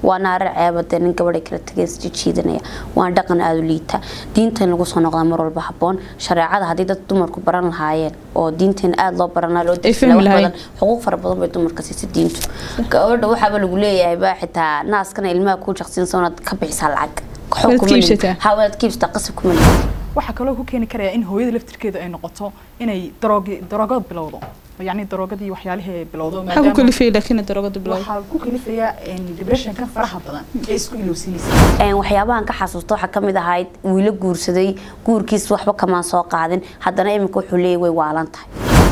waa naare ceebade nin gabadhay kala tagay isjijiidanaya waa dhaqan aada u liita diintan lagu soo noqdaa mar walba haboon shareecada haddii dad dumarku baran lahaayeen oo diintan aada loo baran lahaa loo Ay fahmi wax lahaayeen. badan xuquuq fara badan bay dumarka siisa diintu gabadha waxaaba lagu leeyahay baa xitaa naaskana ilmaha kuu jaqsiinsa inaad ka bixisaa lacag Xog Waad kuma lihin. kiibsataa. Ha, waad kiibsataa qasab kuma lihin. waxaa kaloo ku keeni karaya in hooyada laftirkeeda ay noqoto inay daroogi daroogada bilowdo yacni daroogadii waxyaalihii ay bilowdo maxaa ku kalifayay laakiin daroogada bilowda waxaa ku kalifaya depressionka faraha badan ee isku ilowsinaysa Een, waxyaabahan ka xasuusta waxaa ka mid ahayd wiilo guursaday guurkiis waxba kamaan soo qaadin haddana iminka wuxuu leeyahy way waalan tahay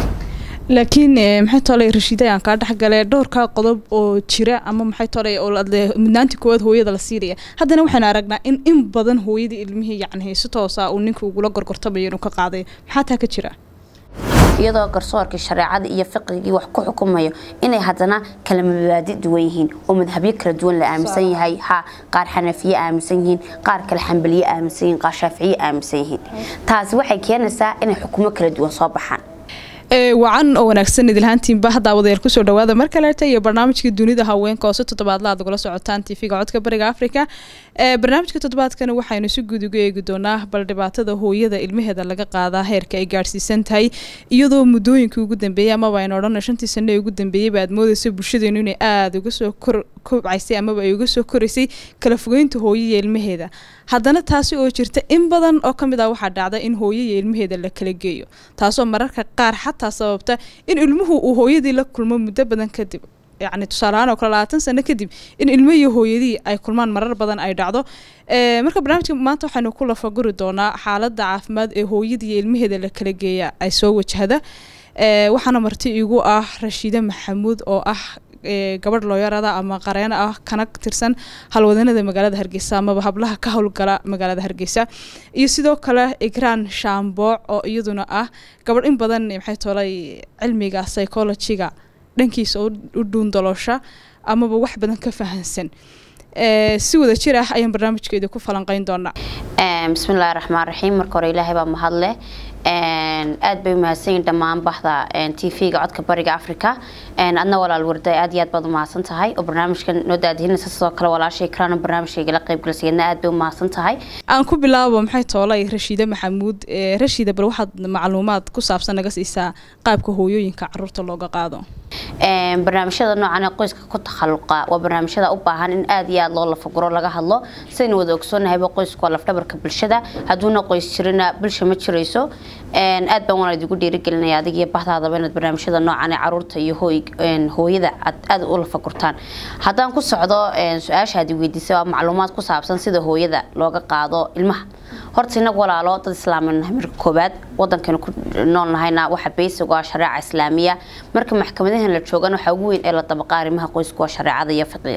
laakiin eh, maxay tolay rashiida aan kaa dhexgalay dhowrkaa qodob oo jira ama maxay tolay oo la- de- mudnaantii koowaad hooyada la siinaya haddana waxaan aragnaa in in badan hooyadii ilmihii yacni si toosa uu ninka ugula gorgortamayo inuu ka qaaday maxaa taa ka jira iyadoo garsoorkii shareecada iyo fiqigii wax ku xukumayo inay haddana kala mabaadi duwan yihiin oo madhabyo kala duwan la aaminsan yahay ha qaar xanafiye aaminsan yihiin qaar kale xambaliye aaminsan yihiin qaar shaaficiye aaminsan yihiin taasi waxay keenaysaa inay xukumo kala duwan soo baxaan ee wacan oo wanaagsan idilhaantiinba hadda wadayaal kusoo dhawaada mar kaleeta iyo barnaamijka dunida haweenka oo si toddobaadla aad ugula socotaan tv-ga codka bariga africa ee barnaamijka toddobaadkana waxaynu si guud uga eegi doonaa bal dhibaatada hooyada ilmaheeda laga qaadaa heerka ay gaadhsiisan tahay iyadoo muddooyinkii ugu dambeeyey amaba aynu odhana shantii sano ee ugu dambeeyeyba aad moodaysa bulshadeenu inay aada uga soo kor kobcaysay amaba ay uga soo koraysay kala fogeynta hooyo iyo ilmaheeda haddana taasi oo jirta in badan oo ka mid ah waxaa dhacda in hooyo iyo ilmaheeda la kala geeyo taasoo mararka qaar xataa sababta in ilmuhu uu hooyadii la kulmo muddo badan kadib yacni tusaaleahaan oo kale labaatan sano kadib in ilmo iyo hooyadii ay kulmaan marar badan ay dhacdo Ee, marka barnaamijka maanta waxaynu ku lafaguri doonaa xaaladda caafimaad ee hooyada iyo ilmaheeda la kala geeya ay soo wajahda Ee, waxaana marti igu ah rashiide maxamuud oo ah ee, gabadh looyarada ama qareeno ah kana tirsan halwadanada magaalada hargeysa amaba hablaha ka howlgala magaalada hargeysa iyo sidoo kale igraan shaambooc oo iyaduna ah gabadh in badan maxay tolay cilmiga psychologiga dhankiisa u u dhuundaloosha amaba wax badan ka fahansan Ee, si wada jir ah ayaan barnaamijkeeda ku falanqeyn doonaa Een, bismillaahi raxmaan raxiim marka hore ilaahay baa mahadle Een, aad bay umahadsan yihiin dhammaan baxda tv-ga codka bariga africa Een, adna walaal warday aad iyo aad baad umahadsan tahay oo barnaamijkan noo daadihinaysa sidoo kale walaashay kraana barnaamijkaygala qaybgalsayadna aad bay umahadsan tahay aan ku bilaabo maxay toolay rashiide maxamuud Ee, rashiida bal waxaad macluumaad ku saabsan naga siisaa qaabka hooyooyinka caruurta looga qaado Een, barnaamijyada noocan ee qoyska ku takhaluqa waa barnaamijyada u baahan in aad iyo aad loo lafaguro laga hadlo sidaynu wada ogsoonnahayba qoysku waa lafdhabarka bulshada hadduuna qoys jirina bulsha ma jirayso Een, aad baan waan idigu dhiirigelinaya adig iyo bahdaadaba inaad barnaamijyada noocan ee caruurta iyo hooy een, hooyada aad aad u lafagurtaan haddaan ku socdo een, su-aasha aad i weydiisay waa macluumaad ku saabsan sida hooyada looga qaado ilmaha horta inagu walaalo dad islaamin nahay marka koobaad wadankanu ku nool nahayna waxa basic waa shareeca islaamiya marka maxkamadahan la joogana waxaa ugu weyn ee la dabaqa arrimaha qoysku waa shareecada iyo fiqiga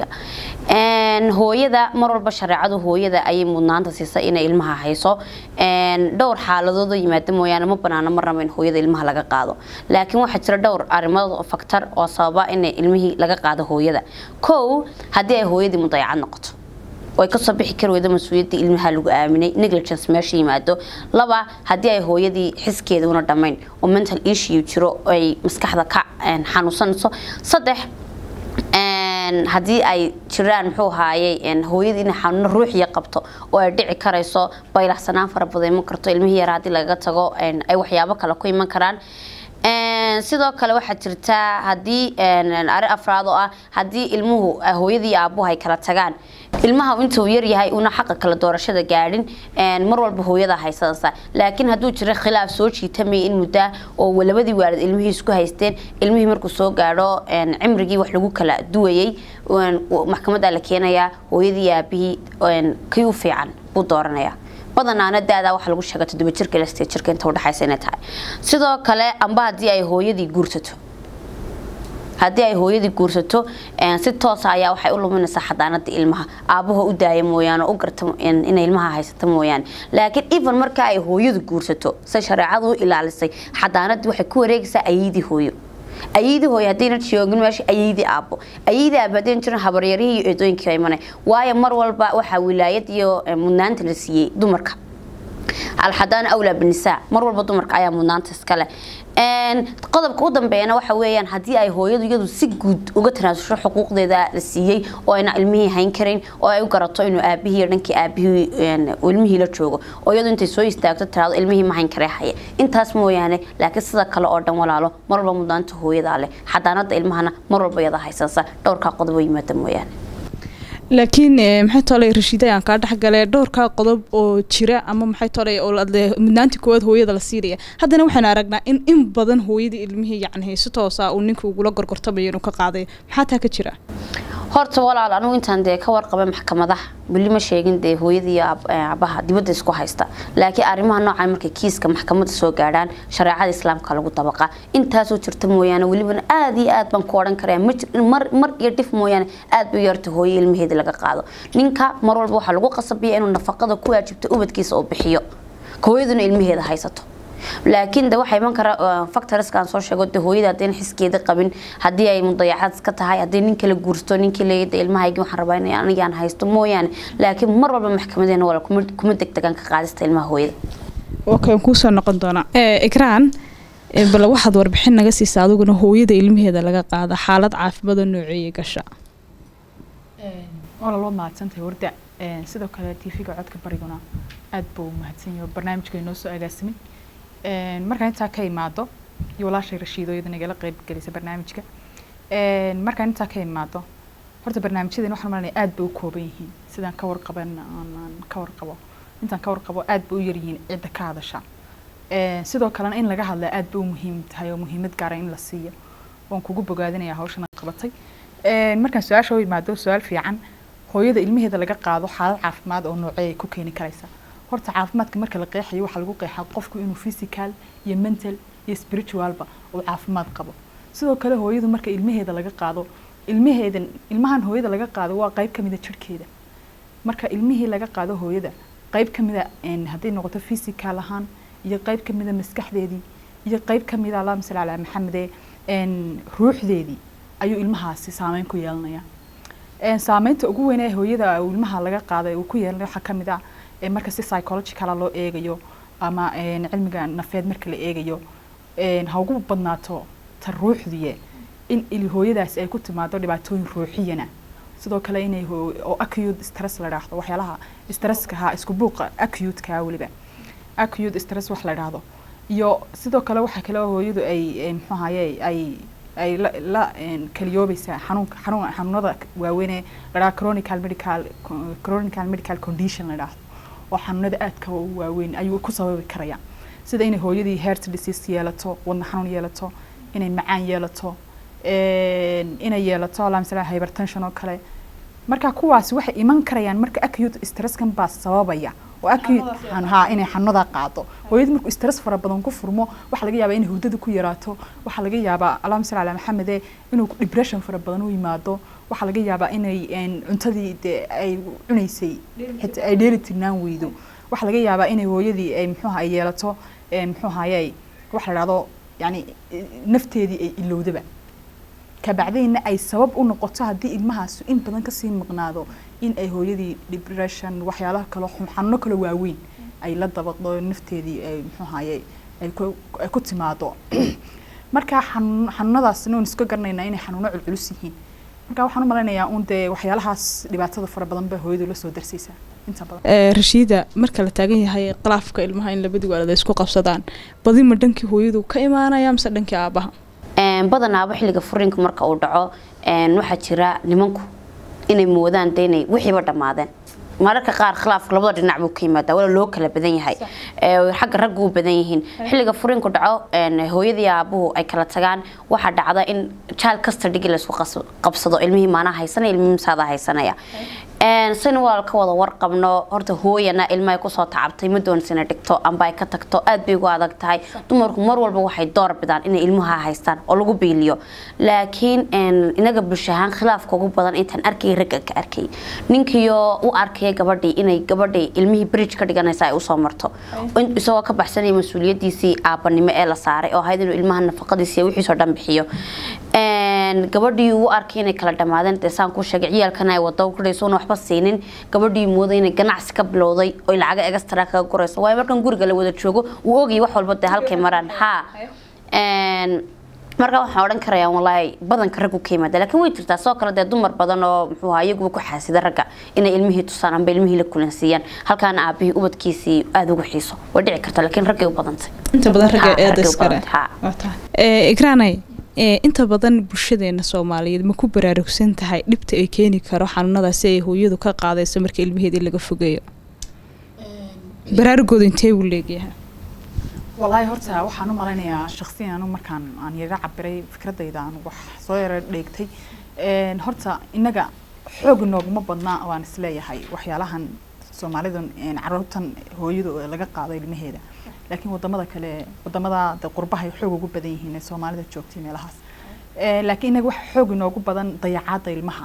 Een, hooyada mar walba shareecadu hooyada ayay mudnaanta siisay inay ilmaha hayso Een, dhowr xaaladood oo yimaada mooyaane ma banaana marnaba in hooyada ilmaha laga qaado laakiin waxaa jira dhowr arrimood oo faktar oo sababa in ilmihii laga qaado hooyada kow haddii ay hooyadii mudayacad noqoto oo ay kasoo bixi kari weydo mas-uuliyadda ilmaha lagu aaminay negligence meesha yimaado laba haddii ay hooyadii xiskeeda una dhammayn oo mental issue jiro oo ay maskaxda ka een, xanuunsanayso saddex een, haddii ay jiraan muxuu ahaayey een, hooyadii inay xanuuno ruuxiya qabto oo ay dhici karayso baylaxsanaan fara badan iman karto ilmihii yar haddii lagaga tago een, ay waxyaabo kale ku iman karaan Een, sidoo kale waxaa jirta haddii een, arrin afraad oo ah haddii ilmuhu ah, hooyadii iyo aabuhu ay kala tagaan ilmaha intuu yar yahay una xaqa kala doorashada gaadhin een, mar walba hooyada haysanaysa laakiin hadduu jiro khilaaf soo jiitamaya in muddaa oo labadii waalid ilmihii isku haysteen ilmihii markuu soo gaadho een, cimrigii wax lagu kala duwayay een, maxkamadda la keenayaa hooyadii iyo aabihii een, kii u fiican buu dooranayaa badanaana daadaa waxa lagu sheega toddoba jirka ilaa sideed jirka inta udhexaysa inay tahay sidoo kale amba haddii ay hooyadii guursato haddii ay hooyadii guursato een, si toosa ayaa waxay u luminaysaa xadaanada ilmaha aabaha u daaya mooyaane oo u garta een, inay ilmaha haysato mooyaane laakiin even marka ay hooyadu guursato say shareecadu u ilaalisay xadaanadii waxay ku wareegaysaa ayadii hooyo ayadii hooyo haddayna joogin meesha ayadii aabo ayadii aabo haddayna jirin habaryarihii iyo eedooyinkii imanay waayo mar walba waxaa wilaayad iyo eh, mudnaanta la siiyey dumarka alxadaana awlaa binisaa mar walba dumarka ayaa mudnaanta iskale qodobka u dambeeyana waxa weeyaan haddii ay hooyadu iyadu si guud uga tanaasusho xuquuqdeeda la siiyey oo ayna ilmihii hayn karin oo ay u garato inuu aabihii dhankii aabihii ilmihii la joogo oo iyadu intay soo istaagto tiraado ilmihii ma hayn karee haya intaas mooyaane laakiin sida kale oo dhan walaalo mar walba mudnaanta hooyadaa leh xadaanada ilmahana mar walba iyada haysansa dhowrkaa qodob oo yimaada mooyaane laakiin maxay tolay rashiida aan kaa dhexgalee dhowrkaa qodob oo jira ama maxay tolay oo mudnaantii koowaad hooyada la siinaya haddana waxaan aragnaa in in badan hooyadii ilmihii yacni si toosa uu ninka ugula gorgortamayo inuu ka qaaday maxaa taa ka jira horta walaal anigu intaan dee ka warqabay maxkamadaha weli ma sheegin dee hooyadii iyo aabaha dibadda isku haysta laakiin arrimaha noocan markay kiiska maxkamadda soo gaadhaan shareecada islaamka lagu dabaqa intaasoo jirta mooyaane welibana aada iyo aad baan ku odhan karaya mar mar iyo dhif mooyaane aad bay yarta hooye ilmaheeda laga qaado ninka mar walba waxaa lagu qasabaya inuu nafaqada ku waajibta ubadkiisa oo bixiyo hooyaduna ilmaheeda haysato laakiin de waxaa iman kara factorskaan soo sheego de hooyada haddayna xiskeeda qabin haddii ay mudayacaad iska tahay haddii nin kala guursto ninkii leeyada ilmahaygi waxaan rabaa in anigaan haysto mooyaane laakiin mar walba maxkamadeena wala kuma degdegaan ka qaadista ilmaha hooyada okay waan kuusoo noqon doonaa ikraan bal waxaad warbixin naga siisa adiguna hooyada ilmaheeda laga qaada xaalad caafimaad oo nooceeya gasha waa laloo mahadsantahay warda sidoo kale tv-ga codka bariguna aad buu mahadsan yahay barnaamijka inoo soo agaasimay markaan intaa ka imaado iyo walaashay rashiido iyada nagala qeyb gelisa barnaamijka markaan intaa ka imaado horta barnaamijyadan waxaan malanaya aad bay u kooban yihiin sidaan ka warqaban aan ka warqabo intaan ka warqabo aad bay u yaryihiin cidda ka hadasha sidoo kalena in laga hadlaa aad bay u muhiim tahay oo muhiimad gaara in la siiyo waan kugu bogaadinayaa hawshan aad qabatay markaan su-aasha u imaado su-aal fiican hooyada ilmaheeda laga qaado xaalad caafimaad oo noocee ay ku keeni karaysaa horta caafimaadka marka la qeexayo waxaa lagu qeexaa qofku inuu physical iyo mental iyo spiritualba uu caafimaad qabo sidoo kale hooyadu marka ilmaheeda laga qaado ilmaheedan ilmahan hooyada laga qaado waa qayb kamida jirhkeeda marka ilmihii laga qaado hooyada qayb kamida hadday noqoto physical ahaan iyo qayb kamida maskaxdeedii iyo qayb kamida allahuma salli calaa maxamede ruuxdeedii ayuu ilmahaasi saameyn ku yeelanaya saameynta ugu weyn ee hooyada ilmaha laga qaaday uu ku yeelanaya waxaa kamid ah marka si psychologicala loo eegayo ama cilmiga nafeed marka la eegayo ha ugu badnaato ta ruuxdiye in hooyadaasi ay ku timaado dhibaatooyin ruuxiyana sidoo kale inay oo acute stress la dhaahdo waxyaalaha stresska ha isku buuqa acute-ka weliba acute stress wax la dhaahdo iyo sidoo kale waxaa kale oo hooyadu ay muxuu ahaye ay ay la kaliyoobaysaa xanuunka xanuun xanuunada waaweynee la dhaha chronical medical chronical medical condition la dhaahdo oo xanuunada aadka u waaweyn ayuu ku sababi karaya sida inay hooyadii heart disease yeelato wadna xanuun yeelato inay macaan yeelato inay yeelato allahuma salli hypertension oo kale marka kuwaasi waxay iman karayaan marka acute stresskan baa sababaya oo acute ha inay xanuunada qaado hooyadii markuu stress fara badan ku furmo waxaa laga yaabaa inay hurdada ku yaraato waxaa laga yaabaa allahuma salli ala maxamede inuu depression fara badan u yimaado waxaa laga yaabaa inay cuntadii dee ay cunaysay xitaa ay dheeli tirnaan weydo waxaa laga yaabaa inay hooyadii ay muxuuha ay yeelato muxuu ahaye waxa la dhahdo yani nafteedii ay ilowdaba kabacdayna ay sabab u noqoto haddii ilmahaas in badan kasii maqnaado in ay hooyadii depression waxyaalaha kale xanuuno kale waaweyn ay la dabaqdo nafteedii ay muxuu ahaye ay ku timaado marka xanuunadaasna waan iska garanaynaa inay xanuuno culculus yihiin marka waxaan u malaynayaa un dee waxyaalahaas dhibaatada fara badan ba hooyadu la soo darsaysaa inta badan rashiida marka la taagan yahay khilaafka ilmaha in labadii waalid ay isku qabsadaan badi ma dhankii hooyadu ka imaanaya mise dhankii aabaha badanaaba xilliga furiinka marka uu dhaco waxaa jira nimanku inay moodaan de inay wixiiba dhammaadeen mararka qaar khilaafka labada dhinac buu ka yimaadaa wala loo kala badan yahay xagga raggu u badan yihiin xilliga furiinku dhaco hooyadii aabuhu ay kala tagaan waxaa dhacda in jaal kasta dhigi laysku qabsado ilmihii maanaa haysanaya ilmihii masaada haysanaya sina walaal ka wada warqabno horta hooyana ilma ay kusoo tacabtay ma doonisina dhigto amba ay ka tagto aad bay ugu adag tahay dumarku mar walba waxay door bidaan inay ilmaha haystaan oo lagu biiliyo laakiin inaga bulsho ahaan khilaafka ugu badan intaan arkay ragga ka arkay ninkiyo u arkaya gabadhii inay gabadhii ilmihii bridge ka dhiganaysa ay usoo marto isagoo ka baxsanaya mas-uuliyadiisii aabanimo ee la saaray oo ahayd inuu ilmaha nafaqadiisa wixiisoo dhan bixiyo gabadhii uu arkay inay kala dhamaadeen dee saan kuu sheegay ciyaalkana ay wado kudhayso una waxba siinin gabadhii mooday inay ganacsi ka bilowday oy lacaga extra kaga gurayso waayo markan guriga la wada joogo uu ogayay wax walba dee halkay maraan haa markaa waxaan odhan karayaa walaahi badanka raggu ka yimaada laakiin way jirtaa soo kale dee dumar badan oo muxuu ahaa iyaguba ku xaasida ragga inay ilmihii tusaan amba ilmihii la kulansiiyaan halkaana aabihii ubadkiisii aada ugu xiiso way dhici karta laakiin raggay u badantay inta badan ragga Ha, eeda ragga u iskale badan, ha. ikraanay inta badan bulshadeena soomaaliyeed ma ku baraarugsan tahay dhibta ay keeni karo xanuunadaasi ay hooyadu ka qaadayso marka ilmaheedii laga fogeeyo baraarugooda intee uu leegyahay walaahi horta waxaan u malaynayaa shaksiyan anu markaan aan yaga cabiray fikradayda aan wax soo yara dheegtay Een, horta innaga xoog nooguma badnaa waan isleeyahay waxyaalahan soomaalidan een, caruurtan hooyada oo laga qaado ilmaheeda laakiin wadamada kale wadamada de qurbahay xoog ugu badan yihiin ee soomaalida joogtay meelahaas Een, laakiin innaga waxa xoog inoogu badan dayacaadda ilmaha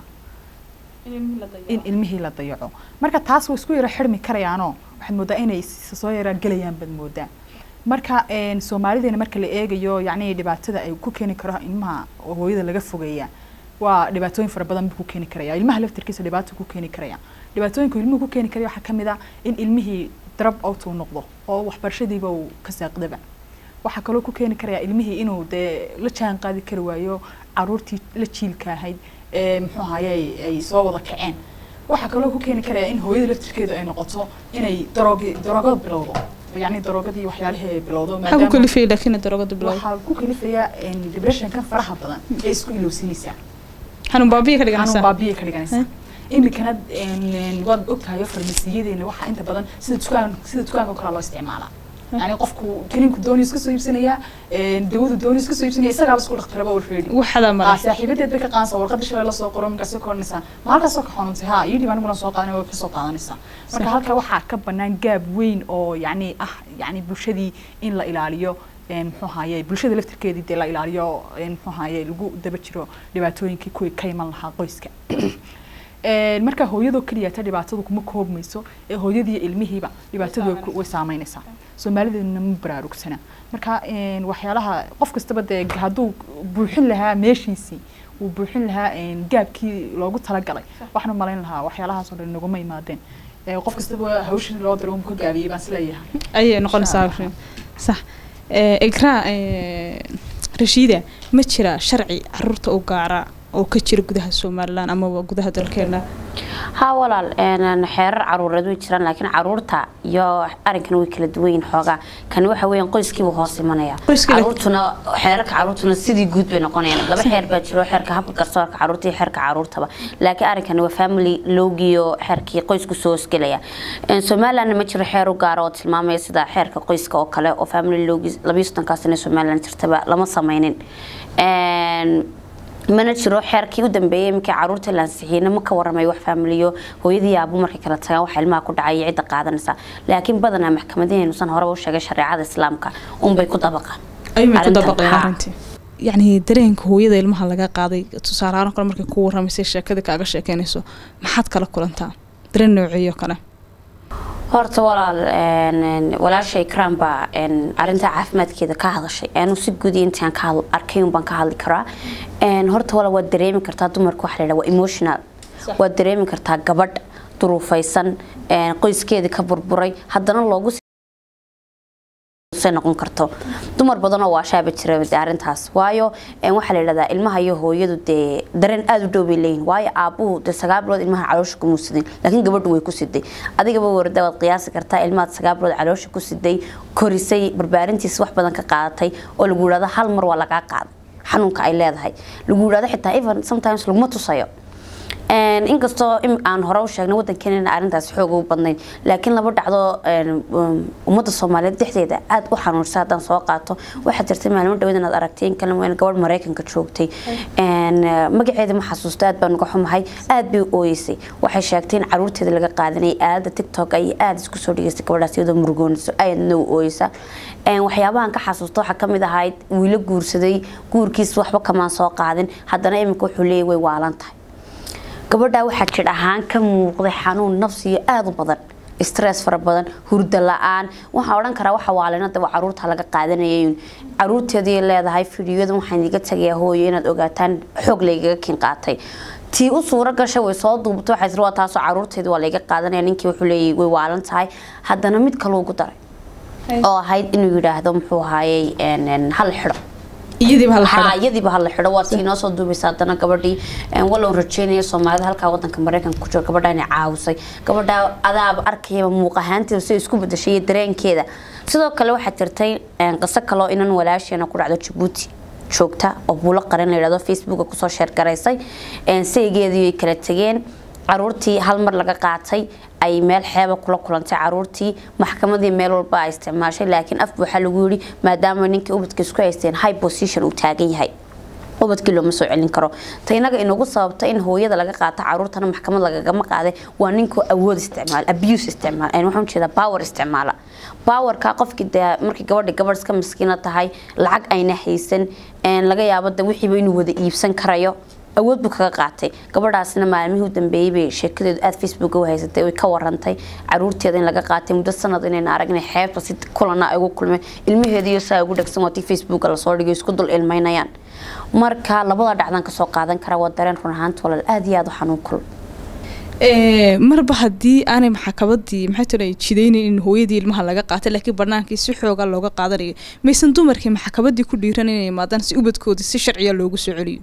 in ilmihii la dayaco marka taas way isku yara xirmi karayaanoo waxaad moodaa inay s- soo yara gelayaan baad moodaa marka een, soomaalideena marka la eegayo yacni dhibaatada ay ku keeni karo ilmaha oo hooyada laga fogeeya waa dhibaatooyin fara badan buu ku keeni karaya ilmaha laftirkiisa dhibaato ku keeni karaya dhibaatooyinka ilmuhu ku keeni karaya waxaa kamid ah in ilmihii drop out uu noqdo oo waxbarashadiiba uu ka saaqdaba waxaa kaloo ku keeni karaya ilmihii inuu dee la jaan qaadi kari waayo caruurtii la jiilka ahayd ee muxuu ahaye ay- ay soo wada kaceen waxaa kaloo ku keeni karaya in hooyada laftirkeedu ay noqoto inay daroogi daroogada bilowdo yacni daroogadii waxyaalihii ay bilowdo maxaa ku kalifayay laakiin daroogada bilowda waxaa ku kalifaya depressionkan faraha badan ee isku ilowsinaysaa xanuun baabiya ka xanuun dhiganaysaa baabiya ka dhiganaysaa iminkana een, waad ogtahay farmasiyadeena waxaa inta badan sida dukaan sida dukaanka oo kale loo isticmaalaa yani qofku kaniinku dooni iska soo iibsanaya een, dawadu dooni iska soo iibsanaya isagaaba isku dhakhtaraba warfeedi waxadaa Ah, mara saaxiibadeed bay ka qaanaysaa warqadda shalay lasoo qoro markaasay ka odhanaysaa ma halkaasoo ka xanuuntay ha iyo dhib aniguna soo qaadanay way kasoo qaadanaysaa marka halka waxaa ka banaan gaab weyn oo yacni ah yacni bulshadii in la ilaaliyo een, muxuu ahaye bulshada laftirkeedii dee la ilaaliyo een, muxuu ahaye lagu daba jiro dhibaatooyinkii kuwii ka iman lahaa qoyska Een, marka hooyadoo keliya ta dhibaatadu kuma koobmayso ee hooyadii iyo ilmihiiba dhibaatadu way ku- way saameynaysaa soomaalideedna ma baraarugsana marka een, waxyaalaha qof kastaba dee hadduu buuxin lahaa meeshiisii uu buuxin lahaa een, gaabkii loogu talagalay waxaan u malayn lahaa waxyaalahaasoo dhan naguma imaadeen Ee, qof kastaba hawshii loo diro uu ka gaabiyey baan isleeyahay ayay noqonaysaa Insha Allah. sax ikraa rashiida ma jira sharci caruurta u gaara oo ka jira gudaha somalilan amaba gudaha dalkeena haa walaal een, xeerar caruureed way jiraan laakiin caruurta iyo arrinkan way kala duwan yihiin xoogaa kani waxa weeyaan qoyskiiba hoos imanaya Qoyskii la- caruurtuna xeerarka caruurtuna sidii guud bay noqonayaan laba xeer baa jiro xeerka habka garsoorka caruurta iyo xeerka caruurtaba laakiin arrinkani waa family loogiyo xeerkii qoysku soo hosgelaya Een, somalilandna ma jiro xeer u gaara oo tilmaamaya sida xeerka qoyska oo kale oo family loogi labiyo soddonkaa sane somaliland jirtaba lama sameynin Een, mana jiro xeerkii u dambeeyay iminkii caruurta la ansixiyeyna ma ka waramay wax faamiliyo hooyadii iyo aabu markay kala tagaan waxa ilmaha ku dhacay iyo cidda qaadanaysa laakiin badanaa maxkamadaheenusan horeba u sheegay shareecada islaamka unbay ku dabaqaan ayuumay ku Arrintan, dabaqeen haa. arrintii yacni dareenka hooyada ilmaha laga qaaday tusaale ahaan kale markay ku warramaysay sheekada kaaga sheekeynayso maxaad kala kulantaa dareen nooceeyo kale horta walaal een, een, walaasha ikraan baa een, arrinta caafimaadkeeda ka hadashay anu si guud iyo intaan ka hadl- arkay un baan ka hadli karaa Een, horta walaal waad dareemi kartaa dumarka waxa la yidhaha waa emotional waad dareemi kartaa gabadh duruufaysan een, qoyskeedii ka burburay haddana loogu say noqon karto dumar badan oo waashaaba jira dee arrintaas waayo een, waxaa la yidhahdaa ilmaha iyo hooyadu dee dareen aada u dhow bay leeyihin waayo aabuhu dee sagaal bilood ilmaha caloosha kuma sidin laakiin gabadhu way ku siday adigaba warda waad qiyaasi kartaa ilmahaad sagaal bilood caloosha ku siday korisay barbaarintiisa wax badan ka qaadatay oo lagu yidhahdo hal mar waa lagaa qaaday xanuunka ay leedahay lagu yidhahdo xitaa even sometimes laguma tusayo Een, inkastoo im- aan hore u sheegnay wadankeena arrintaas xoog ugu badnayn laakiin laba dhacdo een, um, ummadda soomaaliyeed dhexdeeda aada u xanuunsa haddaan soo qaato waxaa jirtay maalmo dhaweed inaad aragtay in kale weyn gabadh maraykanka joogtay Een, eh, magaceeda ma xasuusto aad baan uga xumahay aad bay u ooyeysay waxay sheegtay in caruurteeda laga qaadanayay aalada tiktok ay aada isku soo dhigeystay gabadhaas iyadoo murugoonayso aadna u ooyeysa Een, waxyaabahan ka xasuusto waxaa ka mid ahayd wiilo guursaday guurkiis waxba kamaan soo qaadin haddana iminka wuxuu leeyahy way waalan tahay gabadhaa waxaa jir ahaan ka muuqday xanuun nafsiyo aada u badan stress fara badan hurdo la-aan waxaan odhan karaa waxa waalinada waa caruurta laga qaadanayay caruurteedii leedahay fidiyodan waxaan iga tagayaa hooyo inaad ogaataan xoog laygaga kin qaatay tii u suuro gashay way soo duubtay waxay tiri waa taasoo caruurteedii waa layga qaadanaya ninkii wuxuu leeyahay way waalan tahay haddana mid kale ugu daray oo ahayd inuu yidhaahdo muxuu ahaayey een, een, hal xidho iyadiiba hala haa xidho iyadiiba hala xidho waa tii inoo soo duubaysa haddana gabadhii een, walow rajeynaya soomaalida halkaa wadanka mareykanka ku jiro gabadha inay caawisay gabadha adaaba arkayaba muuq ahaanteeda si isku bedeshay iyo dareenkeeda sidoo kale waxaa jirtay een, qiso kaloo inan walaasheena ku dhacdo jabuuti joogta oo buulo qaran la yidhahdo facebooka kusoo sheergaraysay een, saygeedii ay kala tegeen caruurtii hal mar laga qaatay ay meel xeeba kula kulantay caruurtii maxkamadii meel walba ay isticmaashay laakiin af waxaa lagu yidhi maadaama ninkii ubadka isku haysteen high position uu taagan yahay ubadkii looma soo celin karo ta inaga inagu sababta in hooyada laga qaato caruurtana maxkamad lagagama qaaday waa ninkoo awood isticmaal abuse isticmaal een waxaan jeedaa power isticmaala powerka qofkii dee markii gabadha gabadh iska miskiina tahay lacag ayna haysan een laga yaabo de wixiiba inuu wada iibsan karayo awood buu kaga qaatay gabadhaasna maalmihii u dambeeyey bay sheekadeedu aada facebook u haysatay way ka warantay caruurteeda in laga qaatay muddo sanad inayna aragnay xeebta si kulana ay ugu kulmeen ilmaheeda iyo saa ugu dhegsan waatii facebooka lasoo dhigay isku dul ilmaynayaan marka labada dhacdan kasoo qaadan kara waa dareen run ahaanta walaal aada iyo aada u xanuun kul Ee, marba haddii aanay maxkamadii maxay tira jidaynin in hooyadii ilmaha laga qaatay laakiin banaankii si xooga looga qaadanayo maysan dumarkii maxkamadii ku dhiiran inay imaadaan si ubadkoodii si sharciya loogu soo celiyo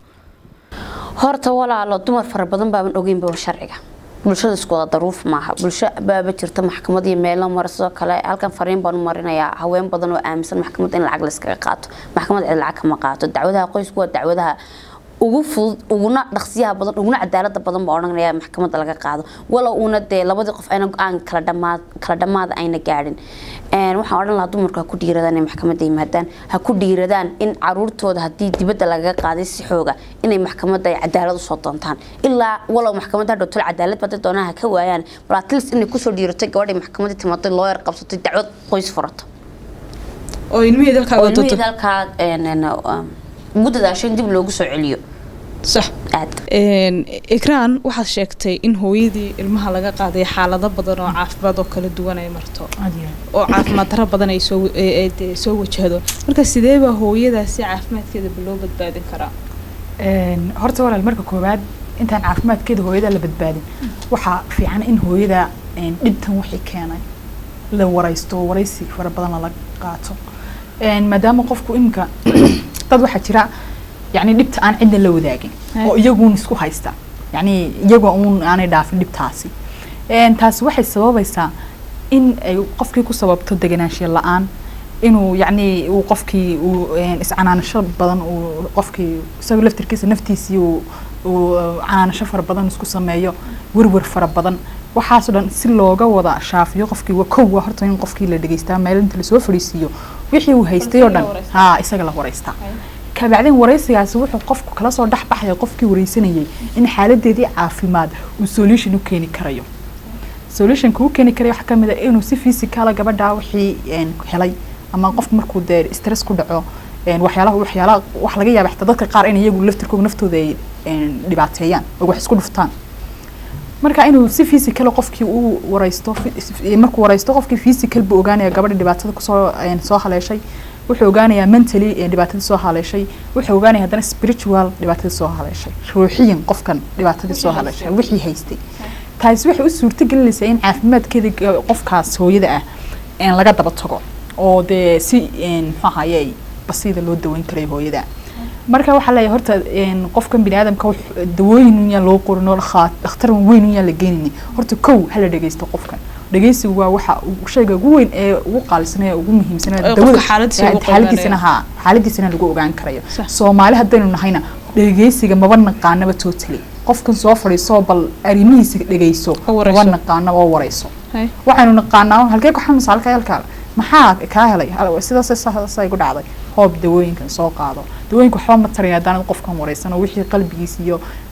horta walaalo dumar fara badan baaban ogeynba sharciga bulshada isku wada daruuf maaha bulsho baaba jirta maxkamad iyo meelo mara sidoo kale halkan fariin baan u marinayaa haween badan oo aaminsan maxkamad in lacag layskaga qaato maxkamad cid lacag kama qaato dacwadaha qoysku waa dacwadaha ugu fudud uguna dhaqsiyaha badan uguna cadaalada badan baa odhanaya maxkamadda laga qaado walow uuna dee labadii qof ayna go-aan kala dhamaad kala dhamaada ayna gaadhin Een, waxaan odhan lahaa dumarku ha ku dhiiradaan inay maxkamadda yimaadaan ha ku dhiiradaan in caruurtooda haddii dibadda lagaga qaaday si xooga inay maxkamadda ay cadaalad usoo doontaan ilaa walow maxkamadda hadhow tol cadaalad baday doonaan ha ka waayaan bal at least inay kusoo dhiiratay gabadhay maxkamadda timaatay looyar qabsatay dacwad qoys furato oo ilmihii dalkaa oo wadato ilmihii halkaa een, een, um, ugu dadaasho in dib loogu soo celiyo sax aad Een, ikraan waxaad sheegtay in hooyadii ilmaha laga qaaday xaalado badan oo caafimaad oo kala duwan ay marto aad iyo aad. oo caafimaad darro badan ay soo ay- ay dee soo wajahdo marka sidee baa hooyadaasi caafimaadkeeda loo badbaadin karaa Een, horta walaal marka koowaad intaan caafimaadkeeda hooyada la badbaadin waxaa fiican in hooyada een, dhibtan wixii keenay la waraysto waraysi fara badan lala qaato Een, maadaama qofku imika dad waxaa jira yani dhibta aan cidna la wadaagin Hai. oo iyaguun isku haysta yani iyagoo uun aanay dhaafin dhibtaasi Een, taasi waxay sababaysaa in ay qofkii ku sababto deganaanshiya la-aan inuu yacni uu qofkii uu een, iscanaanasho badan uu qofkii isaga laftirkiisa naftiisii uu uu canaanasho fara badan isku sameeyo werwer fara badan waxaasoo dhan si looga wada shaafiyo qofkii waa kow waa horta in qofkii la dhegeystaa meel inta lasoo fadhiisiiyo wixii uu haystay oo dhan haa isaga la waraystaa kabacdin waraysigaasi wuxuu qofku kala soo dhex baxaya qofkii waraysanayay in xaaladeedii caafimaad uu solution u keeni karayo solutionka uu keeni karayo waxaa kamid ah inuu si physicala gabadha wixii een, helay ama qofku markuu dee stress ku dhaco een, waxyaalaha waxyaalaha wax laga yaaba xitaa dadka qaar in iyagu laftirkooda naftooda ay een, dhibaateeyaan oo wax isku dhuftaan marka inuu si physical qofkii uu waraysto fi- markuu waraysto qofkii physical buu ogaanaya gabadha dhibaatada kusoo een, soo haleeshay wuxuu ogaanayaa mentally ee dhibaatadii soo haleeshay wuxuu ogaanaya haddana spiritual dhibaatadii soo haleeshay ruuxiyan qofkan dhibaatadii soo haleeshay wixii haystay taasi waxay u suurto gelinaysaa in caafimaadkeeda ga- qofkaas hooyada ah een, laga daba tago oo dee si een, muxuu ahaye basiida loo daweyn karayo hooyada marka waxaa leeyahay horta een, qofkan bini aadamka wux- dawooyin un yaan loo qorin oo lakhaa- dhakhtar weyn un yaan la geenini horta kow hala dhegeysto qofkan dhegeysigu waa waxa uu- shayga ugu weyn ee ugu qaalisan ee ugu muhiimsan ee Ee qofka dawada- xaaladiisa ee lagu xaaladiisana ogaanayo. haa xaaladiisana lagu ogaan karayo Sax. soomaali haddaynu nahayna dhegeysiga maba naqaanaba totally qofkan soo fadhiiso bal arrimihiisa dhegeyso Ha warayso. maba naqaana oo warayso Hai. waxaynu naqaanaa halkee ku xanuunsa halka halkaa maxaa kaa helay Hal- sidaas sidaas ay ku dhacday hoob dawooyinkan soo qaado dawooyinka waxba ma taraya haddaan qofkan waraysan oo wixii qalbigiisa iyo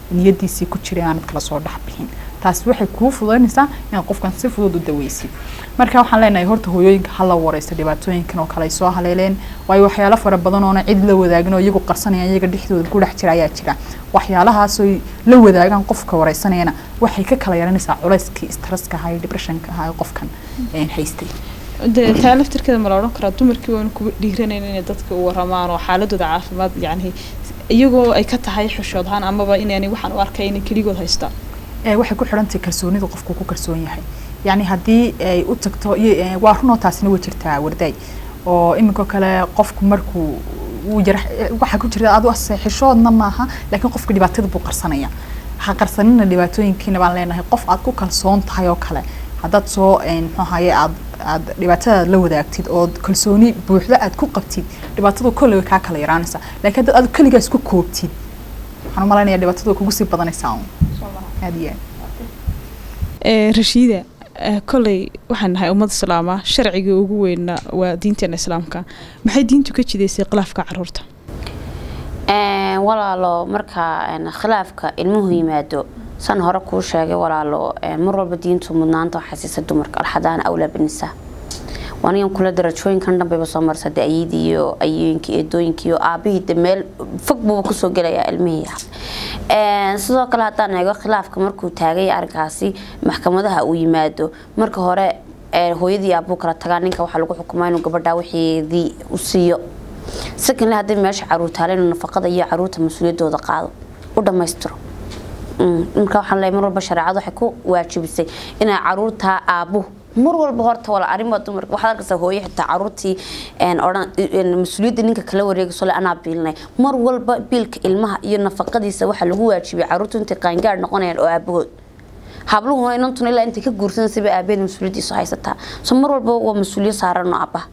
niyadiisii ku jiray aanad kala soo dhex bixin taasi waxay kuu fududaynaysaa inaad qofkan si fudud u daweysid marka waxaan leenahay horta hooyooyinka hala wareysto dhibaatooyinkan oo kale ay soo haleeleen waayo waxyaalo fara badan oona cid la wadaagin oo iyagu qarsanayaan iyaga dhexdooda ku dhex jira ayaa jira waxyaalahaasoo la wadaagaan qofka wareysanayana waxay ka kala yaranaysaa culayskii stresska ahaa iyo depressionka ahaa ee qofkan haystay dee taa laftirkeeda ma la odhan karaa dumarkii waanu kuba dhiiranayn inay dadka u waramaan oo xaaladooda caafimaad yacni iyagoo ay ka tahay xushood ahaan amaba inaanay waxaan u arkay inay keligood haystaan waxay ku xidhantahay kalsoonida qofku ku kalsoon yahay yacni haddii ay u tagto waa runoo taasina way jirtaa wardaay oo iminka kale qofku markuu wuu yar waxaa ku jirta adu xishoodna maaha laakiin qofka dhibaatada buu qarsanaya ha qarsanina dhibaatooyinkiina baan leenahay qof aad ku kalsoon tahay oo kale haddaad soo muxuu ahaye aad aad dhibaatadaad la wadaagtid oo kalsooni buuxda aad ku qabtid dhibaatadu kolley way kaa kala yaraanaysaa laakiin haddaad aad keligaa isku koobtid waxaan u malaynayaa dhibaatadu way kugu sii badanaysaa aad iyo aad rashiida kolley waxaan nahay ummad islaama sharciga ugu weyna waa diinteena islaamka maxay diintu ka jidaysay khilaafka caruurta walaalo marka khilaafka ilmuhu yimaado san hore kuu sheegay walaalo mar walba diintu mudnaanta xasiisa dumarka alxadaana awlaa binisaa wanigan kula darajooyinkan dhanbayba soo marsa de ayadii iyo ayooyinkii eedooyinkii iyo aabihii de meel fog buuba kusoo gelayaa ilmihii sidoo kale haddaan eego khilaafka markuu taagay arrinkaasi maxkamadaha uu yimaado marka hore hooyadii aabuu kala tagaa ninka waxaa lagu xukumaa inuu gabadhaa wixeedii u siiyo secondly haddii meesha caruur taala inuu nafaqada iyo caruurta mas-uuliyaddooda qaado u dhammaystiro marka waxaan leeyahay mar walba shareecadu waxay ku waajibisay inay caruurtaa aabuhu mar walba horta wala arrimo dumarka waxaad arkaysaa hooyo xitaa caruurtii odhan mas-uuliyadda ninka kala wareegayso le anaa biilnay mar walba biilka ilmaha iyo nafaqadiisa waxaa lagu waajibiyay caruurtu intay qaangaar noqonayaan oo aabahood habluhuna inantuna ilaa intay ka guursanaysa aabeed mas-uuliyaddiisu haysataa so mar walba waa mas-uuliyad saaran oo abaha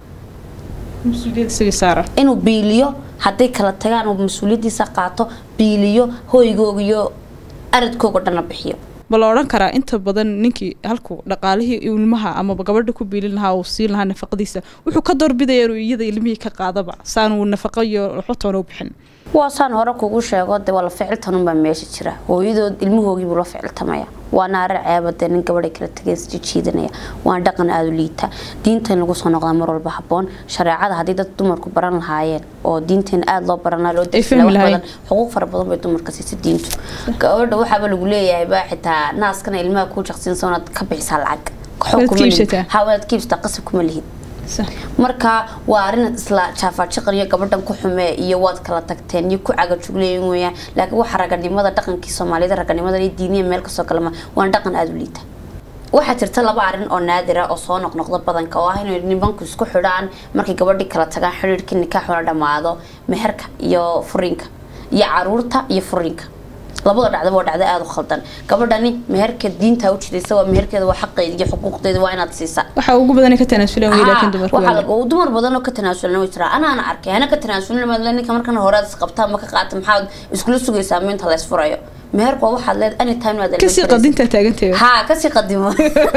inuu biiliyo hadday kala tagaan uu mas-uuliyaddiisa qaato biiliyo hoygooga iyo aradkooga dhana bixiyo ma la odhan karaa inta badan ninkii halkuu dhaqaalihii ilmaha amaba gabadha ku biilin lahaa uu siin lahaa nafaqadiisa wuxuu ka doorbidaya inuu iyada ilmihii ka qaadaba saanuu nafaqo iyo xotoona u bixin waa saan hore kugu sheego de waa la ficiltanunbaa meesha jira hooyadood ilmahoogiibuu la ficiltamaya waa naare ceeba dee nin gabadhay kala tagays jijiidanaya waa dhaqan aada u liita diintan lagu soo noqdaa mar walba habboon shareecada haddii dad dumarku baran lahaayeen oo diinteena aada loo baranaa loo badan xuquuq fara badan bay dumarka siisa diintu gabadha waxaaba lagu leeyahay baa xitaa naaskana ilmaha kuu jaqsiinsa inaad ka bixisaa lacag hawanaad kiibsataa qasab kuma lihid marka waa arin isla jaafajiqaniyo gabadhan ku xumee iyo waad kala tagteen iyo ku cagajugleeyin weyaan laakiin waxa raganimada dhaqankii soomaaliyada raganimada iyo diiniya meel kasoo kalema waan dhaqan aada u liita waxaa jirta laba arin oo naadira oo soo noqnoqda badanka oo ah inay nimanku isku xidhaan markay gabadhii kala tagaan xidhiirkii nikaaxuna dhammaado meherka iyo furiinka iyo caruurta iyo furiinka labada dhacdaba waa dhacdo aada u khaldan gabadhani meherka diinta u jiraysa waa meherkeeda waa xaqeeda iyo xuquuqdeeda waa inaad siisaa waxa ugu badan ka tanaasulan wey laakiin dumarku waxaa dumar badan oo ka tanaasulan way jiraa anaana arkay hana ka tanaasulin maadle ninka markan horead isqabtaa ma ka qaata maxaad iskula sugaysaa minta la isfurayo meherku waa waxaad leed anytime waad kasii qadintaa taaganteeda haa kasii qadimo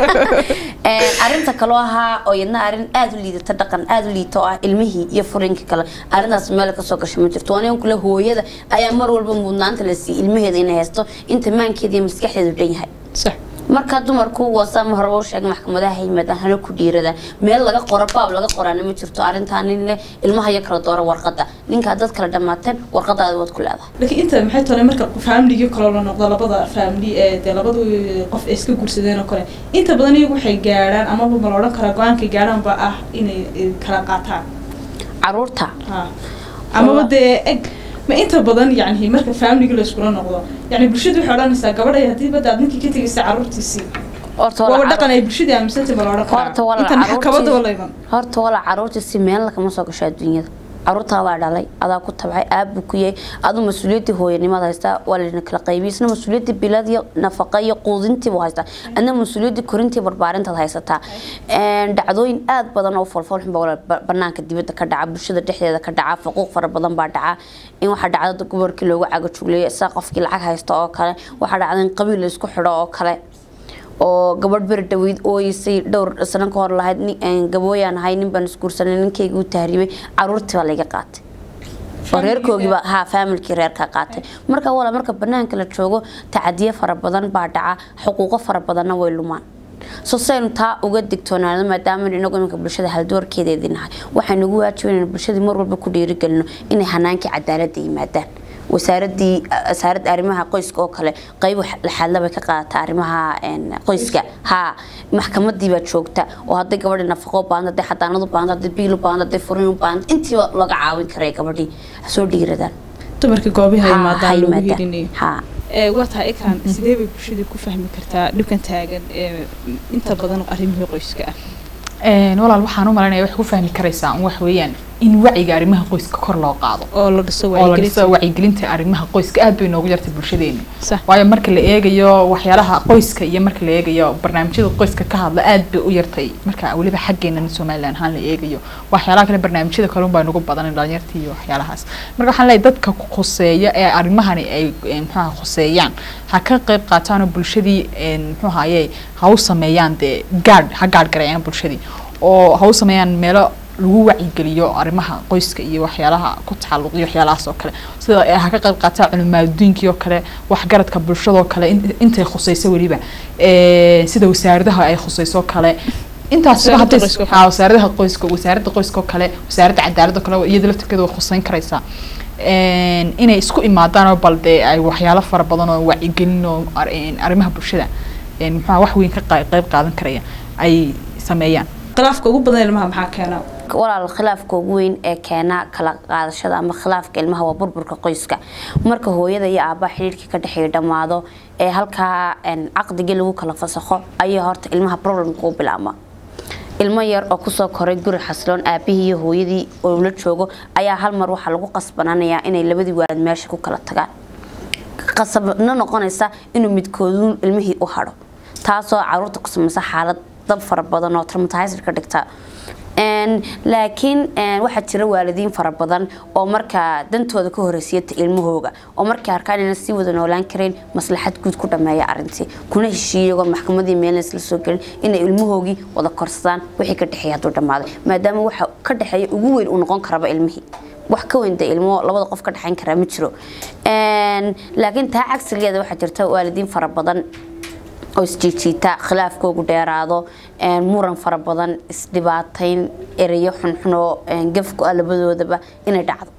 arinta kaloo ahaa oo yadna arin aada u liidata dhaqan aada u liita oo ah ilmihii iyo furinkii kale arintaas meel kasoo gasho ma jirto anigan kule hooyada ayaa mar walba mudnaanta la siiyey ilmaheeda inay haysto inta maankeeda iyo maskaxdeedu dhan yahay sax marka dumarku wasaama horeba u sheegay maxkamadaha yimaadaan hana ku dhiirada meel laga qoro baab laga qoraana ma jirto arrintaa nin leh ilmaha iyo kala doora warqada ninkaa dad kala dhammaateen warqadaada waad ku leedahay laakiin inta maxay tahay marka faamligii kale la noqdo labada faamili ee dee labadu qof ay iska guursadeen oo kale inta badan iyagu waxay gaadhaan amaba ma la odhan karaa go-aankay gaadhaan ba ah inay kala qaataan caruurta amaba dee eg ma inta badan yani marka faamiliga la iskula noqdo yani bulshadu waxay odhanaysaa gabadhay haddii badda aad ninkii ka tegaysa caruurtiisii waaba dhaqan ay bulshadii aaminsantay ma la odhan karaa inta maxkamada wala iman horta walaa caruurtii si meel kama soo gasho adduunyada caruurtaa waa dhalay adaa ku tabcay aabbu ku yahay aduu mas-uuliyadii hooyanimada haystaa waa layna kala qaybiyay isna mas-uuliyadii bilad iyo nafaqa iyo quudintii buu haystaa adna mas-uuliyadii korintii barbaarintaad haysataa dhacdooyin aada badan oo folfolxun baa banaanka dibadda ka dhaca bulshada dhexdeeda ka dhaca faquuq fara badan baa dhaca in waxaa dhacda gobolkii loogu cagajugleeyo saa qofkii lacag haysta oo kale waxaa dhacda in qabiil la isku xidho oo kale oo gabadh beri dhaweyd ooyeysay dhowr sano ka hor lahayd gabooyaan ahay nin baan isguursanay ninkayga u tahriibay caruurtii baa layga qaatay oo reerkoogiiba ha faamilkii reerka qaatay marka wala marka banaanka la joogo tacadiye fara badan baa dhaca xuquuqo fara badanna way lumaan so saynu taa uga digtoonaano maadaama inagu iminka bulshada haldoorkeedeedii nahay waxaynu ugu waajiban inaynu bulshadii mar walba ku dhiirigelino inay hanaankii cadaaladda yimaadaan wasaaradii wasaaradda arrimaha qoyska oo kale qayb laxaadlabay ka qaadata arrimaha qoyska ha maxkamadii baa joogta oo hadday gabadhi nafaqo baahanta hadday xadaanad u baahanta hadday biil u baahanta hadday furin u baahanta intiiba laga caawin karay gabadhii soo dhiiradaan dumarka goobaha yimaadaan lagu yimaadaan. helinayo ha waa tahay ikran sidee bay bulshada ku fahmi kartaa dhibkan taagan ee inta badan arrimihii qoyska ah Een, walaal waxaan u malaynaya wax ku fahmi karaysaa un wax weeyaan in wacyiga arrimaha qoyska kor loo qaado oo la dhiso oo la wacyigelinta dhiso wacyigelinta arrimaha qoyska aad bay noogu yartay bulshadeena sax waayo marka la eegayo waxyaalaha qoyska iyo marka la eegayo barnaamijyada qoyska ka hadla aad bay u yartay marka weliba xaggeena somalilan ahaan la eegayo waxyaalaha kale barnaamijyada kale baa nagu badan dhalinyarta iyo waxyaalahaas marka waxaan leeyahay dadka ku khuseeya ee arrimahani ay eh, muxuaha khuseeyaan ha ka qayb qaataan oo bulshadii een, muxuu ahaye ha u sameeyaan dee gaadh ha gaadh gareeyaan bulshadii oo ha u sameeyaan meelo lagu wacyigeliyo arrimaha qoyska iyo waxyaalaha ku tacalluqiyo waxyaalahaas oo kale sida ay ha ka qayb qaataa culimaadudiinkii oo kale waxgaradka bulshadoo kale in- intay khusayso weliba Eh, sida wasaaradaha ay khusayso kale intaas Wasaaradda hadday- qoyska oo kale. haa, wasaaradaha qoyska wasaaradda qoyska oo kale wasaaradda cadaaladda oo kale iyada laftirkeeda way khusayn karaysaa Een, inay isku imaadaan oo bal dee ay waxyaalo fara badan oo wacyigelin oo ar- een, arrimaha bulshada een, muxuaha wax weyn ka qaa- qayb qaadan karaya ay sameeyaan khilaafka ugu badan ilmaha maxaa keena walaal khilaafka ugu weyn ee keena kala qaadashada ama khilaafka ilmaha waa burburka qoyska marka hooyada iyo aabbaha xidhiidhkii ka dhexeeya dhammaado ee halkaa een, caqdigii lagu kala fasakho ayaa horta ilmaha problemka u bilaabma ilmo yar oo kusoo koray guri xasiloon aabihii iyo hooyadii oo la joogo ayaa hal mar waxaa lagu qasbananayaa inay labadii waalid meesha ku kala tagaan qasabna noqonaysa inuu midkoodu ilmihii u hadho taasoo caruurta ku samaysa xaalad dab fara badan oo traumatizer ka dhigta Een, laakiin een, waxaa jira waalidiin fara badan oo markaa dantooda ka horeysiyata ilmahooga oo markay arkaan inaan sii wada noolaan karayn maslaxad guud ku dhameeya arintii kuna heshiiya iyagoo maxkamadii meelna isla soo gelin inay ilmahoogii wada korsadaan wixii ka dhexeeya hadduu dhammaaday maadaama waxa ka dhexeeya ugu weyn uu noqon karaba ilmihii wax ka weyn dee ilmo labada qof ka dhexayn karaa ma jiro Een, laakiin taa cagsigeeda waxaa jirta waalidiin fara badan oo isjiijiita khilaafkoogu dheeraado een, muran fara badan isdhibaatayn ereyo xunxun oo een, gaf ku ah labadoodaba inay dhacdo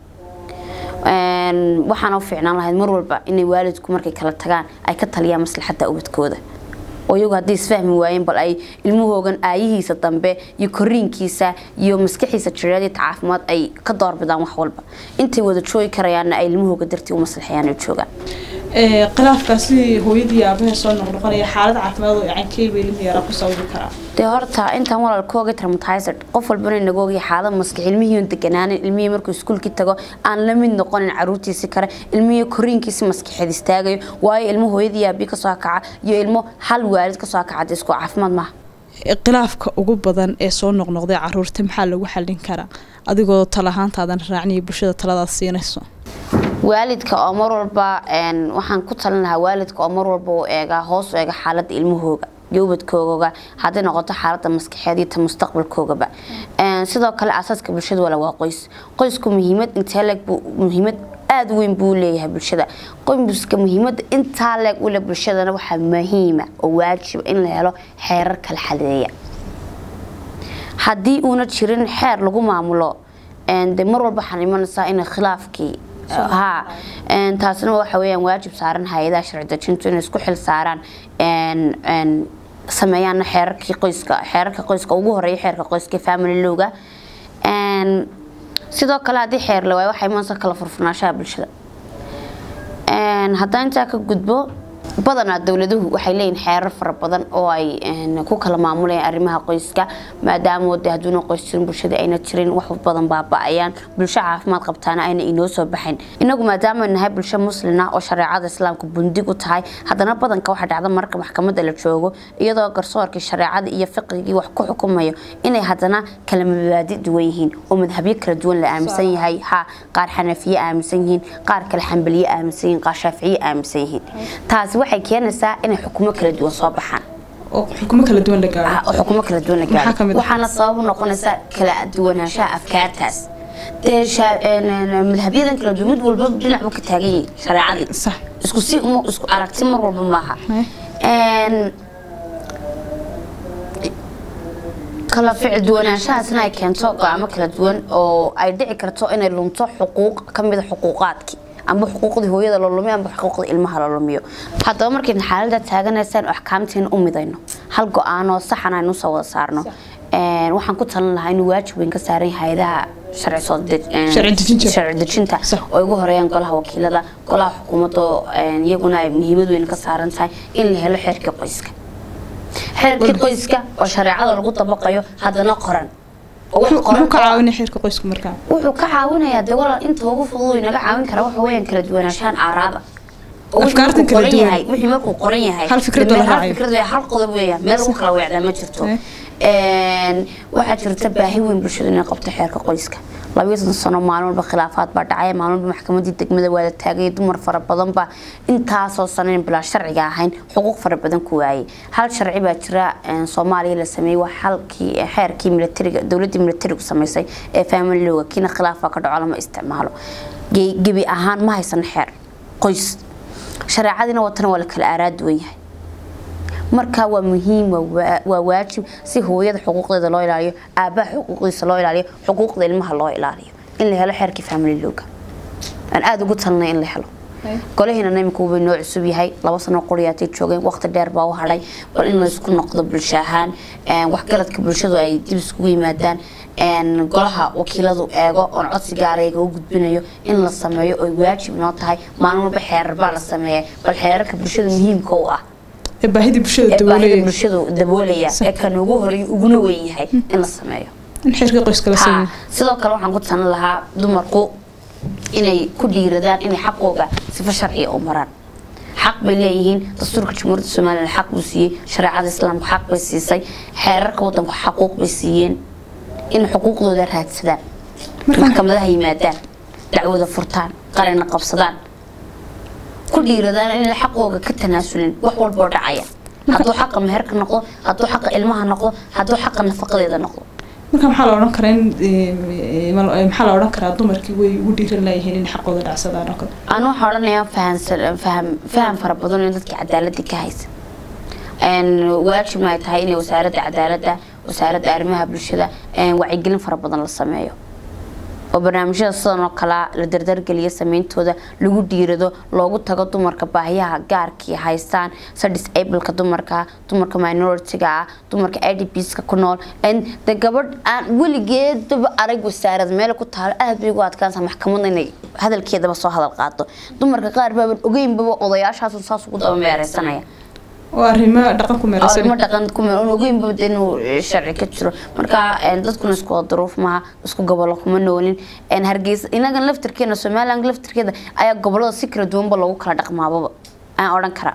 Een, waxaana u fiicnaan lahayd mar walba inay waalidku markay kala tagaan ay ka taliyaan maslaxadda ubadkooda oo iyagu haddii isfahmi waayeen bal ay ilmahoogan aayihiisa dambe iyo koriinkiisa iyo maskaxiisa jireed iyo caafimaad ay ka doorbidaan wax walba intay wada joogi karayaanna ay ilmahooga dartii u maslaxayaan ay joogaan khilaafkaasi hooyadii aabaha soo noqnoqonaya xaalad caafimaad oo cankeyba ilmi yara ku sababi karaa dee horta intaan walaalkooga traumatizer qof walbana inagoogi xaalad maskax ilmihii deganaanin ilmihii markuu iskuulkii tago aan la mid noqonin caruurtiisi kale ilmihii koriinkiisi maskaxeed istaagayo waayo ilmo hooyadii aabii kasoo kaca iyo ilmo hal waalid kasoo kaca dee isku caafimaad maaha khilaafka ugu badan ee soo noqnoqday caruurta maxaa lagu xallin karaa adigoo talahaantaadan raacniyo bulshada taladaad siinayso waalidka oo mar walba een, waxaan ku talin lahaa waalidka oo mar walba u eega hoos u eega xaaladda ilmahooga iyo ubadkooga hadday noqoto xaaladda maskaxeed iyo ta mustaqbalkoogaba Een, sidoo kale asaaska bulshada wala waa qoys qoysku muhiimad intee leeg buu muhiimad aada u weyn buu leeyahay bulshada qoyska muhiimada intaa leeg u leh bulshadana waxaa muhiima oo waajiba in la helo xeerar kala xadeeya haddii uuna jirin xeer lagu maamulo een, dee mar walba waxaan imanaysaa in khilaafkii ha een, taasina waxa weeyaan waajib saaran hay-adaha sharci dejintu inay isku xil saaraan een, een, sameeyaana xeerarkii qoyska xeerarka qoyska ugu horeeya xeerka qoyska ee family lowga Een, sidoo kale haddii xeer la waayo waxaa imanaysa kala furfurnaanshaha bulshada Een, haddaan intaa ka gudbo badanaa dowladuhu waxay leeyihin xeerar fara badan oo ay een, ku kala maamulayaan arrimaha qoyska maadaama de hadduuna qoys jirin bulshada ayna jirin wax badan baaba-ayaan bulsho caafimaad qabtaana ayna inoo soo baxayn inagu maadaama ay nahay bulsho muslina oo shareecada islaamka bundig u tahay haddana badanka waxaa dhacda marka maxkamadda la joogo iyadoo garsoorkii shareecada iyo fiqigii wax ku xukumayo inay haddana kala mabaadi duwan yihiin oo madhabyo kala duwan la aaminsan yahay ha qaar xanafiye aaminsan yihiin qaar kale xambaliye aaminsan yihiin qaar shaaficiye aaminsan yihiin taasi waxay keenaysaa inay xukumo kala duwan soo baxaan oo xukumo kala duwan la gaaro oo xukumo kala duwan la Maxaa ka gaaro mid ah? waxaana sabab u noqonaysa kala duwanaanshaha afkaartaas dee sha- een, een, madhabyadan kala duwan mid walba dhinac buu ka taagan yahay shareecadii sax isku si uma isku aragti mar walba maaha Eh. Een, kala ficil duwanaanshahaasna ay keento go'aamo kala duwan oo ay dhici karto inay lunto xuquuq ka mida xuquuqaadkii amba xuquuqdii hooyada la lumiyo amba xuquuqdii ilmaha la lumiyo haddaba markaynu xaaladda taaganaysaan oo axkaamteena u midayno hal go-aanoo saxan aynu usoo wada saarno Een, waxaan ku talin lahaa inuu waajib weyn ka saaran yahay hayadaha sharci soo dej- een, Sharci dejinta. sharci dejinta Sax. oo ugu horeeyaan golaha wakiilada golaha xukuumadda oo, een, iyaguna ay muhiimad weyn ka saaran tahay in la helo xeerkii qoyska xeerkii qoyska oo shareecada lagu dabaqayo haddana qoran oo wax muxuu qoran ka oo- caawinaya xeerka qoysku markaa wuxuu ka caawinayaa dee walaal inta ugu fudud uu inaga caawin kara waxa weeyaan kala duwanaanshahan aaraada oo wixii Afkaartan markuu kala qoran duwan. yahay wixii markuu qoran yahay Hal fikrad dee oo la hal raacayo. fikrad weeye, hal qodob weeyaan meel lagu kala weecdaa ma jirto Eh. Een, waxaa jirta baahi weyn bulshadu inay qabto xeerka qoyska labiyo soddon sano maalin walba khilaafaad baa dhacaya maalin walba maxkamadii degmada waa la taagay dumar fara badan baa intaasoo sanayn bilaa sharciga ahayn xuquuq fara badan ku waayay hal sharci baa jira een, soomaaliya la sameeyey waa halkii xeerkii militariga dowladii militarigu samaysay ee family looga kiina khilaafaa ka dhaco lama isticmaalo Ge- gebi ahaan ma haysan xeer qoys shareecadiina watana waa la kala aaraad weyn yahay marka waa muhiim waa waa- waa waajib si hooyada xuquuqdeeda loo ilaaliyo aabaha xuquuqdiisa loo ilaaliyo xuquuqda ilmaha loo ilaaliyo in la helo xeerkii family looga aan aada ugu talnay in la helo golahiina imika wuu noo cusub yahay laba sano qoriyaatay joogeen waqti dheer baa u hadhay bal in laysku noqdo bulsho ahaan een, waxgaradka bulshadu ay dib iskugu yimaadaan een, golaha wakiiladu eego oon codsi gaarayga u gudbinayo in la sameeyo oy waajib noo tahay maalin walba xeerar baa la sameeya bal xeerarka bulshada muhiimka u ah ee baahidii bulshada ee baahida daboolaya bulshadu daboolaya ee kan ugu horeeya uguna weyn yahay in la sameeyo in xeerka qoyska la Ha, sameeyo sidoo kale waxaan ku talin lahaa dumarku inay ku dhiiradaan inay xaqooga sifo sharciya u maraan xaq bay leeyihiin dastuurka jamhuuriyadda somalilan xaq buu siiyey shareecada islaamka xaq bay siisay xeerarka wadanku xaquuq bay siiyeen in xuquuqdooda raadsadaan maxkamadaha yimaadaan dacwada furtaan qarina qabsadaan ku dhiiradaan inay xaqooga ka tanaasulin wax walboo dhacaya hadduu xaqa meherka noqdo hadduu xaqa ilmaha noqdo hadduu xaqa nafaqadeeda noqdo marka maxaa la odhan karaa in ee, mal- ee, maxaa la odhan karaa dumarkii way ugu dhiiran layihiin in xaqooda dhacsadaan oo kale أنا waxaa odhanayaa fahansan faham faham fara badan in dadka cadaaladda ka haysa een waajib ay tahay in wasaaradda cadaaladda wasaaradda arrimaha bulshada een wacyigelin fara badan la sameeyo oo barnaamijyada sidan oo kale la dardargeliyo sameyntooda lagu dhiirado loogu tago dumarka baahiyaha gaarkii haystaan sida disableka dumarka dumarka minoritiga ah dumarka idpska ku nool een de gabadh aan weligeedaba arag wasaarad meel ku taalo aad bay ugu adkaansa maxkamadda inay hadalkeedaba soo hadal qaado dumarka qaar baaban ogeynbaba odayaashaas saas ugu daba meereysanaya oo arrimo dhaqan ku meeraysan arrimo dhaqan ku meel un ogeynba de inuu sharci ka jiro marka een, dadkuna isku wada duruuf maaha isku gobolo kuma noolin een, hargeysa inagan laftirkeena somaliland laftirkeeda ayaa gobolada si kala duwanba loogu kala dhaqmaababa aan odhan kara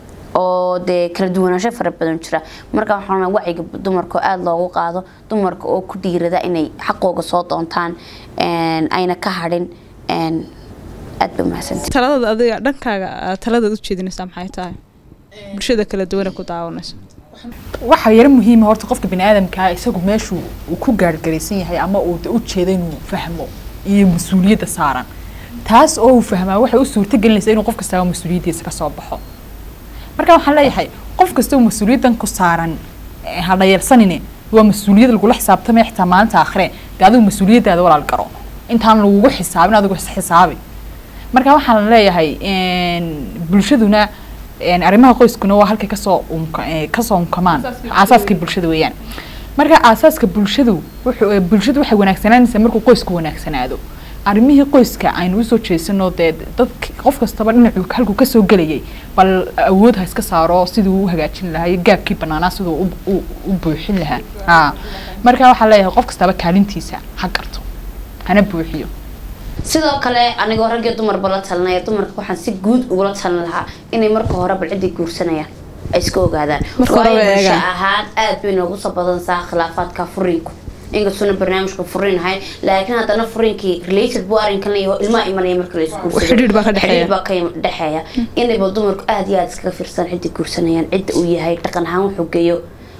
oo dee kala duwanaansho fara badan jira marka waxaan rabaa wacyiga dumarka oo aada loogu qaado dumarka oo ku dhiirada inay xaqooga soo doontaan een, ayna ka hadhin een, aad bay umahadsantahay taladaad adiga dhankaaga aad taladaad u jeedinaysaa maxay tahay bulshada kala duwan ee ku daawanayso waxaa yaro muhiima horta qofka bini aadamkaa isagu meeshuu uu ku gaargaraysan yahay ama uu de u jeeda inuu fahmo iyo mas-uuliyadda saaran taas oo uu fahmaa waxay u suurto gelinaysa inuu qof kastaba mas-uuliyaddiisa ka soo baxo marka waxaan leeyahay qof kasta oo mas-uuliyaddan ku saaran eh, ha dhayalsanine waa mas-uuliyad lagula xisaabtamaya xitaa maalinta aakhire dee adigu mas-uuliyaddaada walaal garo intaan lagugu xisaabin adigu is xisaabi marka waxaan leeyahay een, bulshaduna een, arrimaha qoyskuna waa halkay kasoo unka ee, kasoo unkamaan aasaaskii bulshada weeyaan marka aasaaska bulshadu wuxuu ee, bulshadu waxay wanaagsanaanaysaa markuu qoysku wanaagsanaado arrimihii qoyska aynu usoo jeesano dee dad qof kastaba dhinacuu halkuu kasoo gelayay bal awood ha iska saaro siduu u hagaajin lahaa iyo gaabkii banaanaa siduu u- u- u buuxin lahaa Aa. marka waxaa leeyahay qof kastaba kaalintiisa ha garto hana buuxiyo sidoo kale anigoo rag iyo dumarba la talinaya dumarka waxaan si guud ugula talin lahaa inay marka hore bal ciday guursanayaan ay iska ogaadaan Marka hore waayo way bulsho eegaan. ahaan aad bay noogu soo badansaa khilaafaadka furiinku inkastuna barnaamijka furiin ahayn laakiin haddana furiinkii related buu arrinkan leeyahay ilmaha imanaya marka la isku Xidhiidh baa ka dhexeeya. xidhiidh baa ka dhexeeya inayba dumarku aad iyo aad iskaga fiirsan cidda guursanayaan cidda uu yahay dhaqan ahaan wuxuu geeyo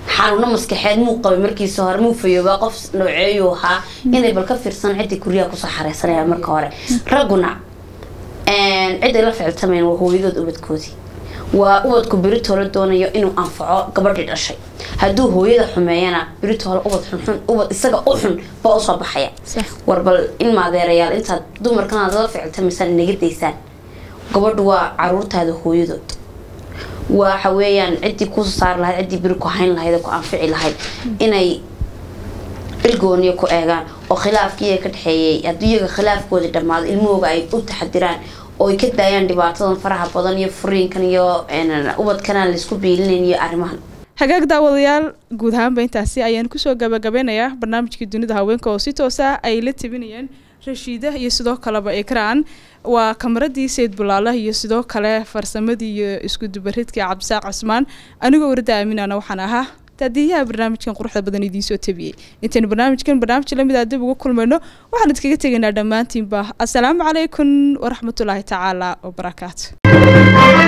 xanuuno maskaxeed muu qabay markiisa hore muu fayoobaa qof nooceeyuu ahaa inay bal ka fiirsan ciddii guryaha kusoo xareysanayaan marka hore ragguna ciday la ficiltamayn waa hooyadood ubadkoodii waa ubadku beritoola doonayo inuu anfaco gabadhii dhashay hadduu hooyada xumeeyana beritoola ubad xunxun ubad isaga u xun baa usoo baxaya war bal in maadeerayaal intaad dumarkan aad la ficiltamaysaan naga daysaan gabadhu waa caruurtaada hooyadood waxa weeyaan ciddii kusoo saari lahayd ciddii beri ku hayn lahayd ku anfici lahayd inay ilgooniya ku eegaan oo khilaafkii ka dhexeeyay haddii iyaga khilaafkoodii dhammaado ilmahooga ay u taxadiraan oo ay ka daayaan dhibaatadan faraha badan iyo furiinkan iyo ubadkanaan laisku biilinayn iyo arrimahan hagaag daawadayaal guud ahaanba intaasi ayaan kusoo gabagabeynayaa barnaamijkii dunida haweenka oo si toosa ay la tabinayeen rashiida iyo sidoo kaleba ikraan waa kamaradii sayid bulaala iyo sidoo kale farsamadii iyo iskudubaridkii cabdisaaq cismaan anigoo warada aaminana waxaan ahaa daadiyaha barnaamijkan quruxda badan idiinsoo tabiyey intaynu barnaamijkan barnaamij lamid a dib ugu kulmayno waxaan idkaga tegaynaa dhammaantiinba assalaamu calaykum waraxmatullaahi tacaala wabarakaatu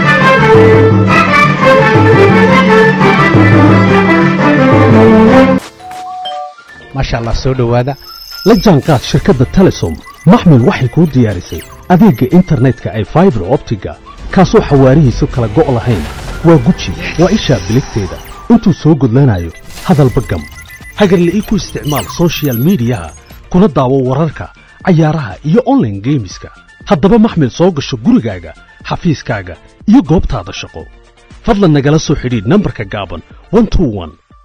maasha allah soo dhowaada la jaanqaad shirkadda telesom maxmil waxay kuu diyaarisay adeegga internetka ay faibar optiga kaasoo xawaarihiisu kala go' lahayn waa guji waa ishaa biligteeda intuu soo gudlanayo hadalba gam hagarla'ii ku isticmaal sochial midiyaha kuna daawo wararka cayaaraha iyo onlaine geemiska haddaba maxmil soo gasho gurigaaga xafiiskaaga iyo goobtaada shaqo fadlan nagala soo xidhiidh nambarka gaaban